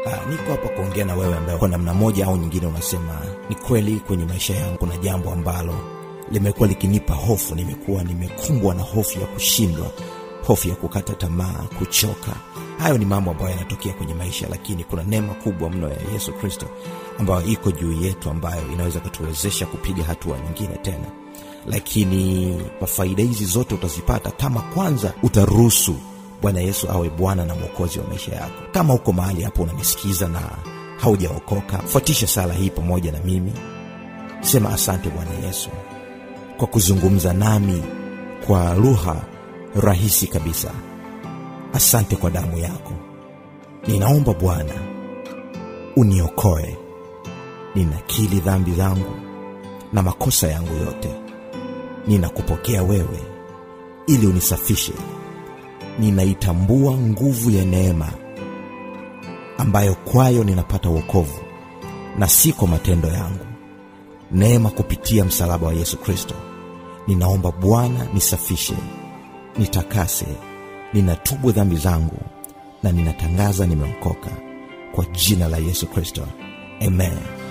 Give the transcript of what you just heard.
Ah, niko hapa kuongea na wewe ambaye kwa namna moja au nyingine unasema ni kweli, kwenye maisha yangu kuna jambo ambalo limekuwa likinipa hofu. Nimekuwa nimekumbwa na hofu ya kushindwa, hofu ya kukata tamaa, kuchoka. Hayo ni mambo ambayo yanatokea kwenye maisha, lakini kuna neema kubwa mno ya Yesu Kristo ambayo iko juu yetu, ambayo inaweza kutuwezesha kupiga hatua nyingine tena. Lakini faida hizi zote utazipata kama kwanza utaruhusu Bwana Yesu awe Bwana na Mwokozi wa maisha yako. Kama uko mahali hapo unanisikiza na haujaokoka, fuatisha sala hii pamoja na mimi. Sema, asante Bwana Yesu kwa kuzungumza nami kwa lugha rahisi kabisa. Asante kwa damu yako. Ninaomba Bwana uniokoe. Ninakiri dhambi zangu na makosa yangu yote. Ninakupokea wewe ili unisafishe. Ninaitambua nguvu ya neema ambayo kwayo ninapata wokovu na si kwa matendo yangu. Neema kupitia msalaba wa Yesu Kristo. Ninaomba Bwana nisafishe, nitakase. Ninatubu dhambi zangu na ninatangaza nimeokoka kwa jina la Yesu Kristo. Amen.